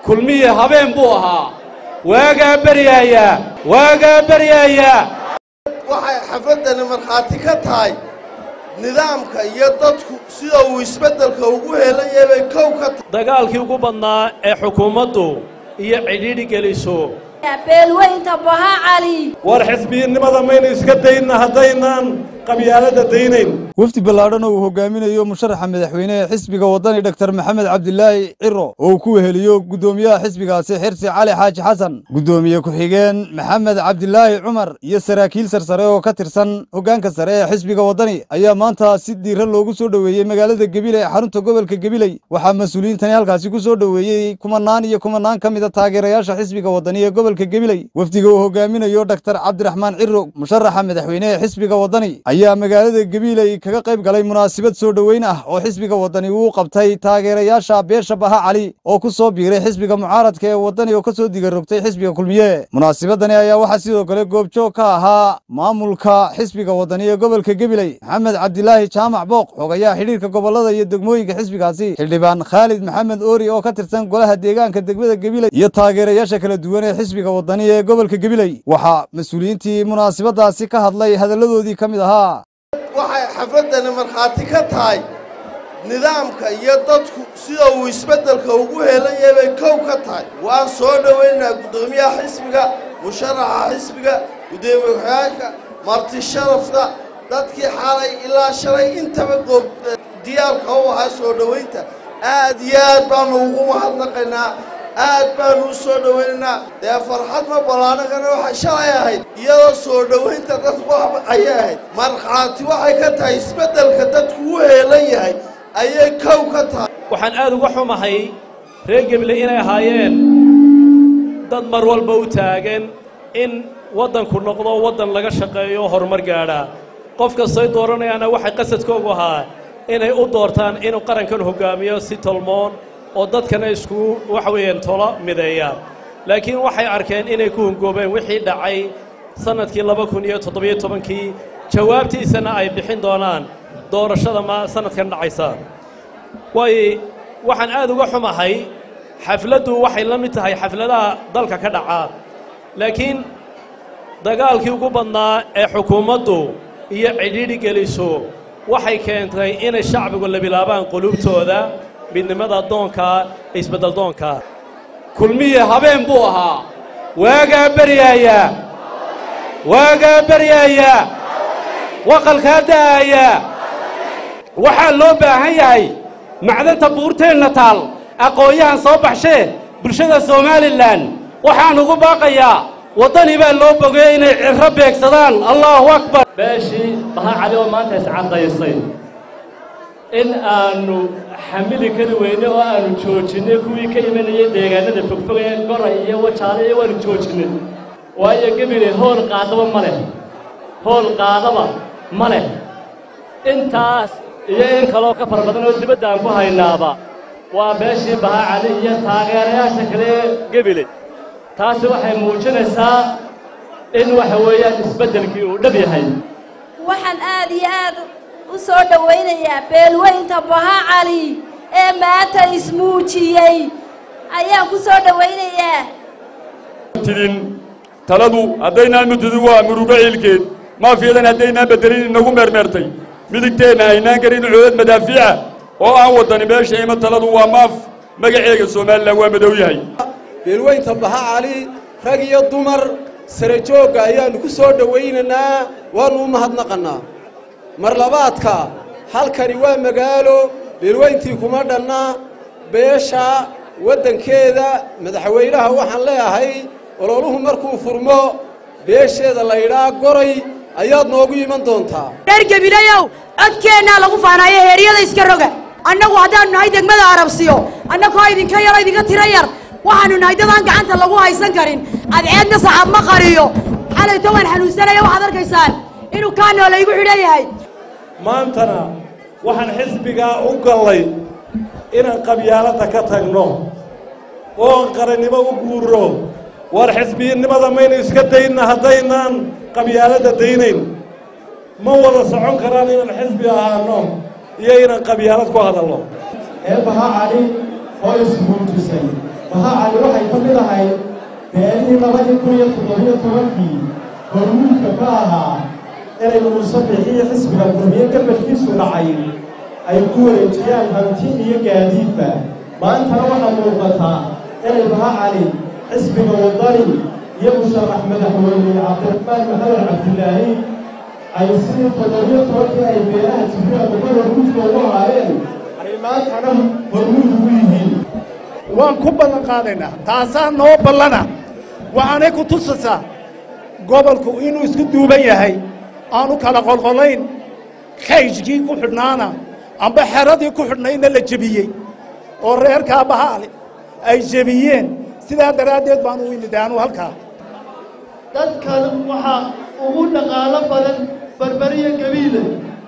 kulmiye habeen buu ahaa waagaa beryaayaa waagaa beryaayaa waxay xafladdani markhaati ka tahay nidaamka iyo dadku sida uu isbeddelka ugu helaya bay kow ka tahay dagaalkii ugu badnaa ee xukuumaddu iyo cidhiidhi geliso beelweynta baha cali war xisbiyinimada maynu iska dayna haddaynaan qabyaaladda daynayn wafdi ballaadhan oo uu hogaaminayo musharaxa madaxweyne ee xisbiga waddani dhaktar maxamed cabdilaahi ciro oo uu ku weheliyo guddoomiyaha xisbigaasi xirsi cali xaaji xasan guddoomiye ku-xigeen maxamed cabdilaahi cumar iyo saraakiil sarsare oo ka tirsan hoggaanka sare ee xisbiga waddani ayaa maanta si diiran loogu soo dhoweeyey magaalada gebile ee xarunta gobolka gebiley waxaa mas-uuliyiintani halkaasi ku soo dhoweeyey kumanaan iyo kumanaan ka mida taageerayaasha xisbiga waddani ee gobolka gebiley wafdiga uu hogaaminayo dhaktar cabdiraxmaan ciro musharaxa madaxweyne ee xisbiga waddani ayaa magaalada gebiiley kaga qayb galay munaasabad soo dhoweyn ah oo xisbiga waddani uu qabtay taageerayaasha beesha baha cali oo ku soo biiray xisbiga mucaaradka ee waddani oo ka soo digarogtay xisbiga kulmiye munaasabadani ayaa waxaa sidoo kale goobjoog ka ahaa maamulka xisbiga waddani ee gobolka gebiley maxamed cabdilaahi jaamac booq xogayaha xidhiirka gobollada iyo degmooyinka xisbigaasi xildhibaan khaalid maxamed oori oo ka tirsan golaha deegaanka degmada gebiley iyo taageerayaasha kala duwan ee xisbiga waddani ee gobolka gebiley waxaa mas-uuliyiintii munaasabadaasi ka hadlay hadalladoodii ka mid ahaa waxay xafladdani markhaati ka tahay nidaamka iyo dadku sida uu isbeddelka ugu helaya bay kow ka tahay waan soo dhowaynaynaa guddoomiyaha xisbiga musharaxa xisbiga guddoomiye ku-xigeenka marti sharafta dadkii xalay ilaa shalay intaba goob diyaarka u ahaa soo dhowaynta aad iyo aad baanu ugu mahadnaqaynaa aad baanu u soo dhowaynaynaa dee farxad ma ballaanagana waxay shalay ahayd iyadoo soo dhowaynta dadku ayay ahayd markhaati waxay ka tahay isbeddelka dadku u heelan yahay ayay kow ka tahay waxaan aad uga xumahay reer gebile inay ahaayeen dad mar walba u taagan in waddanku noqdo waddan laga shaqeeyo horumar gaadha qof kastay dooranayaana waxay qasadkoogu ahaa inay u doortaan inuu qarankan hoggaamiyo si tolmoon oo dadkana isku waxa weeyaan tolo mideeya laakiin waxay arkeen inay ku hungoobeen wixii dhacay sannadkii laba kun iyo toddobiyo tobankii jawaabtiisana ay bixin doonaan doorashada ma sannadkan dhacaysa waayo waxaan aad uga xumahay xafladdu waxay la mid tahay xafladaha dalka ka dhaca laakiin dagaalkii ugu badnaa ee xukuumaddu iyo cidhiidhi geliso waxay keentay inay shacbigu la bilaabaan qulubtooda midnimada doonkaa isbeddel doonkaa kulmiye habeen buu ahaa waagaa beryaayaa waagaa beryaayaa waqalkaa da'aayaa waxaa loo baahan yahay macdanta buurteenna taal aqoon-yahan soo baxshee bulshada somalilan waxaan ugu baaqayaa waddani baa loo bogey inay cirro beegsadaan allaahu akbar beeshii baha cali oo maanta iscadaysay in aannu xamili kari weyne oo aannu joojinnay kuwii ka imanayay deegaanada fogfog ee goray iyo wajaale iyo waannu joojinnay waayo gebile hool qaadaba ma leh hool qaadaba ma leh intaas iyo in kaloo ka fara badan oo dibadda aan ku haynaaba waa beeshii baha cali iyo taageerayaasha kale ee gebile taasi waxay muujinaysaa in waxa weeyaan isbeddelkii uu dhab yahay waxaan aad iyo aad u soo dhowaynayaa beelweynta baha cali ee maanta ismuujiyey ayaan ku soo dhowaynayaa tidin taladu haddaynaan mutidin waa murugo ciilkeed maafiyadan haddaynaan beddelin inagu meermeertay midigteenna aynaan garin coodad madaafiica oo aan waddani meesha ima taladu waa maaf magaceega somalilan waa madow yahay beelweynta baha cali rag iyo dumar sare joogga ayaannu ku soo dhowaynaynaa waannu u mahadnaqannaa mar labaadka halkani waa magaalo beelweyntii kuma dhanna beesha waddankeeda madaxweynaha waxaan leeyahay ololuhu markuu furmo beesheeda laydhaa goray ayaad noogu iman doontaa reer gebilayow codkeennaa lagu faanaayo heeryada iska roga annagu haddaannu nahay degmada arabsiyo annagoo idinka yaro idinka tiro yar waxaannu nahay dadaan gacanta lagu haysan karin adceedna saxaab ma qariyo xalayto waan xanuunsanaya waxaad arkaysaan inuu kaanoo laygu xidhan yahay maantana waxaan xisbigaa u gallay inaan qabyaaladda ka tagno oon qarannimo u guurro war xisbiyinimada maynu iska dayna haddaynaan qabyaaladda daynayn ma wada socon karaan inaan xisbi ahaano iyo inaan qabyaalad ku hadalno ee baha cali oo ismuujisay baha cali waxay ka mid ahay beelihii labadii kun iyo toddobiyo tobankii hormuudka ka ahaa inay muuse bixiyo xisbiga gurmiye gabalkiisu dhacay ay ku wareejiyaan hanti iyo gaadiidba maantana waxaa muuqataa inay baha cali xisbiga wadani iyo musharax madaxweyne cabdiraxmaan maxamed cabdilaahi ay sidii toddobiyo tobankii ay beelaha jibriil daba hormuudka ugu ahaayeen ay maantana hormuud ugu yihiin waan ku ballan qaadaynaa taasaa noo ballana waxaanay ku tusaysaa gobolku inuu isku duuban yahay aanu kala qolqolayn khayjkii ku xidhnaana amba xeradii ku xidhnayna la jebiyey oo reerkaa bahaale ay jebiyeen sidaa daraaddeed baan u imid aanu halkaa dadkan waxaa ugu dhaqaalo badan barberiya gabiiley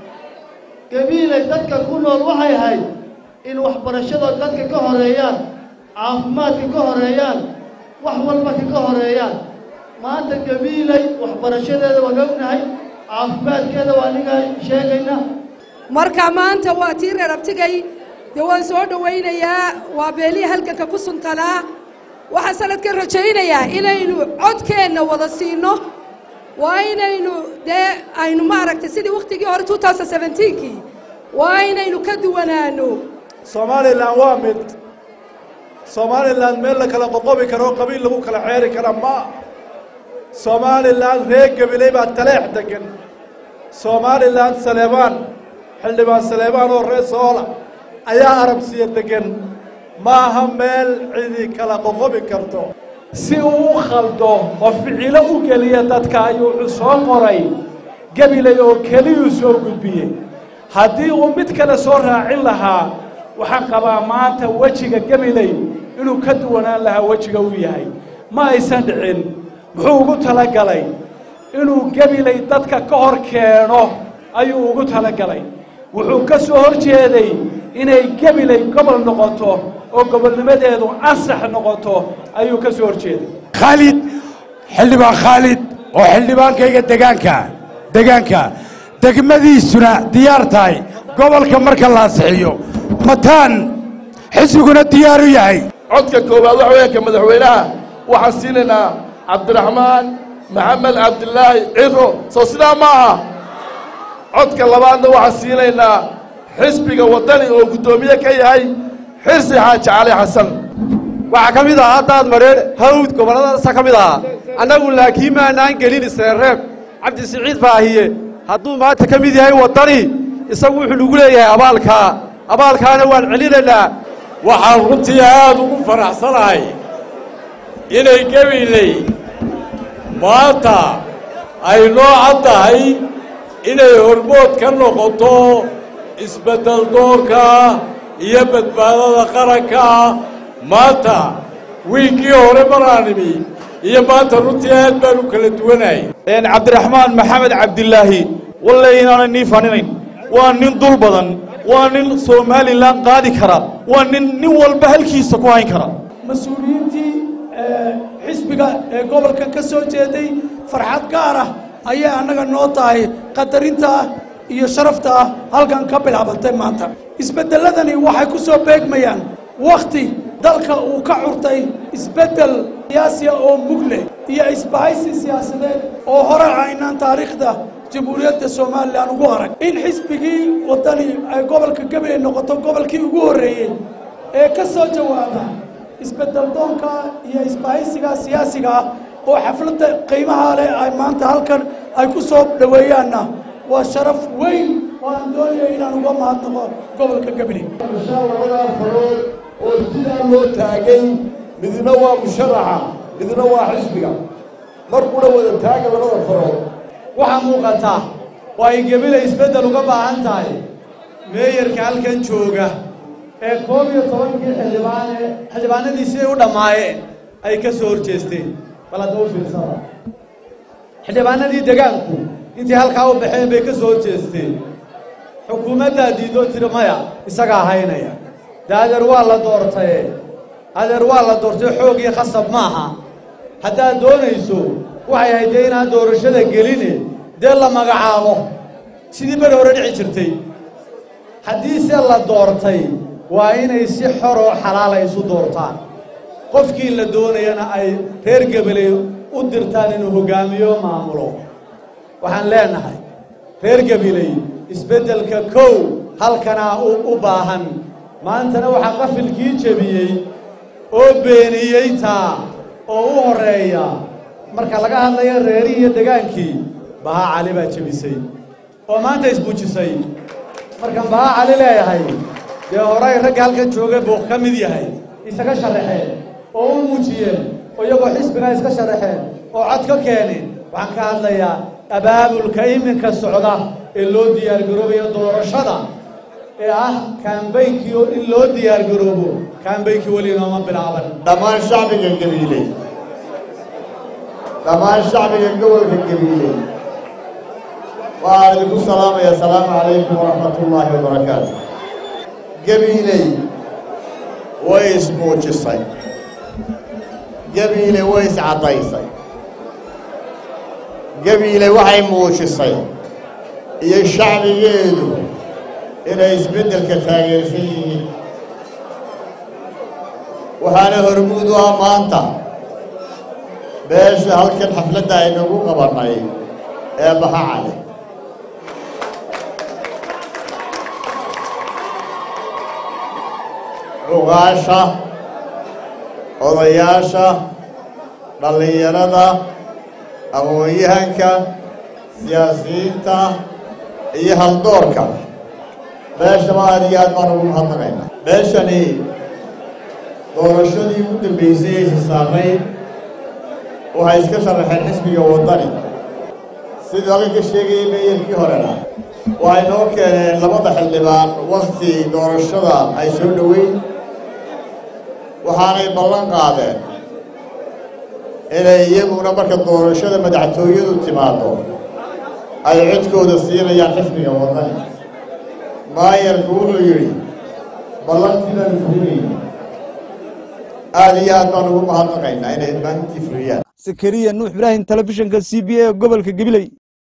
gabiiley dadka ku nool waxay ahayd in waxbarashada dadka ka horeeyaan caafimaadka ka horeeyaan wax walba ka horeeyaan maanta gabiiley waxbarashadeeda waan ognahay caafimaadkeeda waa aniga sheegayna marka maanta waa tii reer abtigay dee waan soo dhowaynayaa waa beelihii halganka ku suntanaa waxaan sanadkan rajaynayaa inaynu codkeenna wada siino waa inaynu dee aynu maaragtay sidii wakhtigii hore two thousand seventeenkii waa inaynu ka duwanaano somalilan waa mid somalilan meel la kala qoqobi karo oo qabiil lagu kala ceeri kara ma somalilan reer gabiley baa taleex degan somalilan saleebaan xildhibaan saleebaan oo reer soola ayaa arabsiya degan maaha meel cidi kala qoqobi karto si uu u khaldo oo ficilo u geliya dadka ayuu wuxuu soo qoray gabiley oo keliyuu soo gudbiyey haddii uu mid kale soo raacin lahaa waxaan qabaa maanta wejiga gabiley inuu ka duwanaan lahaa wejiga uu yahay ma aysan dhicin muxuu ugu talagalay inuu gabiley dadka ka hor keeno ayuu ugu talagalay wuxuu ka soo hor jeeday inay gabiley gobol noqoto oo gobolnimadeedu ansax noqoto ayuu ka soo hor jeeday khaalid xildhibaan khaalid oo xildhibaankayga degaanka degaanka degmadiisuna diyaar tahay gobolka marka la ansixiyo mataan xisbiguna diyaar u yahay codka koowaad waxa weeye ka madaxweynaha waxaan siinaynaa cabdiraxmaan maxamed cabdilaahi ciro soo sidaa ma aha codka labaadna waxaan siinaynaa xisbiga waddani oo guddoomiye ka yahay xirsi xaaji cali xasan waxaa ka mid ahaa daad madheer hawd gobolladaasa ka mid ahaa annagu laakiin maanaan gelin isreerreeb cabdi siciid baahiye hadduu maanta ka mid yahay waddani isagu wuxuu nagu leeyahay abaalkaa abaalkaana waan celinaynaa waxaan runtii aad ugu faraxsanahay inay gabiley maanta ay noo cad tahay inay hormood ka noqoto isbeddel doorka iyo badbaadada qaranka maanta wiiggii hore maraan imi iyo maanta runtii aad baan u kala duwanahay cabdiraxmaan maxamed cabdilaahi walle inaanay nii faninayn waa nin dul badan waa nin somalilan qaadi kara waa nin nin walba halkiisa ku hayn kara mas-uuliyiintii xisbiga ee gobolkan ka soo jeeday farxad gaar ah ayay annaga noo tahay qadarinta ah iyo sharafta ah halkan ka bilaabatay maanta isbeddelladani waxay ku soo beegmayaan wakhti dalka uu ka curtay isbeddel siyaasiya oo mug leh iyo isbahaysi siyaasadeed oo hore aynaan taariikhda jamhuuriyadda somalilan ugu arag in xisbigii waddani ay gobolka gabiley noqoto gobolkii ugu horreeyey ee ka soo jawaaba isbeddel doonka iyo isbahaysiga siyaasiga ah oo xafladda qiimaha leh ay maanta halkan ay ku soo dhoweeyaanna waa sharaf weyn oo aan doonaya inaan uga mahadnaqo gobolka gabiley labadaa farood oo sidaa loo taagay midna waa musharaxa midna waa xisbiga markuna wada taaga labada farood waxaa muuqata oo ay gabiley isbeddel uga baahan tahay meeyarka halkan jooga ee koob iyo tobankii xildhibaane xildhibaanadiisii u dhammaayeen ay ka soo horjeesteen bal hadda u fiirsada xildhibaanadii degaanku intii halkaa u baxeen bay ka soo horjeesteen xukuumaddaa diidoo tiri maya isagaa haynaya dee adeer waa la doortaye adeer waa la doortay xoog iyo khasab maaha haddaad doonayso waxay ahayd dee inaan doorashada geline dee la magacaabo sidii beri hore dhici jirtay haddiise la doortay waa inay si xor oo xalaala isu doortaan qofkii la doonayana ay reer gabaley u dirtaan inuu hoggaamiyo maamulo waxaan leenahay reer gabiley isbeddelka kow halkanaa u baahan maantana waxaa qafilkii jebiyey oo beeniyey taa oo u horreeya marka laga hadlayo reerihii iyo degaankii bahaa cali baa jebisay oo maanta isbuujisay markaan bahaa cali leeyahay dee horay ragga halkan jooga buu ka mid yahay isaga sharaxeen oo u muujiyeen oo iyagoo xisbigaa iska sharaxeen oo cod ka keeneen waxaan ka hadlayaa abaabulka iminka socda ee loo diyaargaroobayo doorashada ee ah kaambaynkii oo in loo diyaargaroobo kaambaynkii weli inooma bilaaban dhammaan shacbiga gabiiley dhammaan shacbiga gobolka gabiiley waxaan idinku salaamaya asalaamu calaykum waraxmatullaahi wabarakaatu gabiiley way ismuujisay gabiiley way iscaddaysay gabiiley waxay muujisay iyo shacbigeedu inay isbeddelka taageersan yihiin waxaana hormuud u ah maanta beesha halkan xafladda aynagu qabannay ee baha cali cugaasha odayaasha dhallinyarada aqoon-yahanka siyaasiyiinta iyo haldoorka beeshaba aad iyo aad baan ugu mahadnaqaynaa beeshani doorashadii ugu dambaysay aysa saamayn waxay iska sharaxeen xisbiga waddani sidii halkan ka sheegayay meeyarkii horena waxay noo keeneen labada xildhibaan wakti doorashada ay soo dhoweyn waxaanay ballan qaadeen inay iyaguna marka doorashada madaxtooyadu timaado ay codkooda siinayaan xisbiga waddani maayarku wuxuu yidhi ballantii baanu fulinayna aad iyo aad baan ugu mahadnaqaynaa inay maalintii fuliyaan sakariya nuux ibraahim telefishinka c b a gobolka gabiley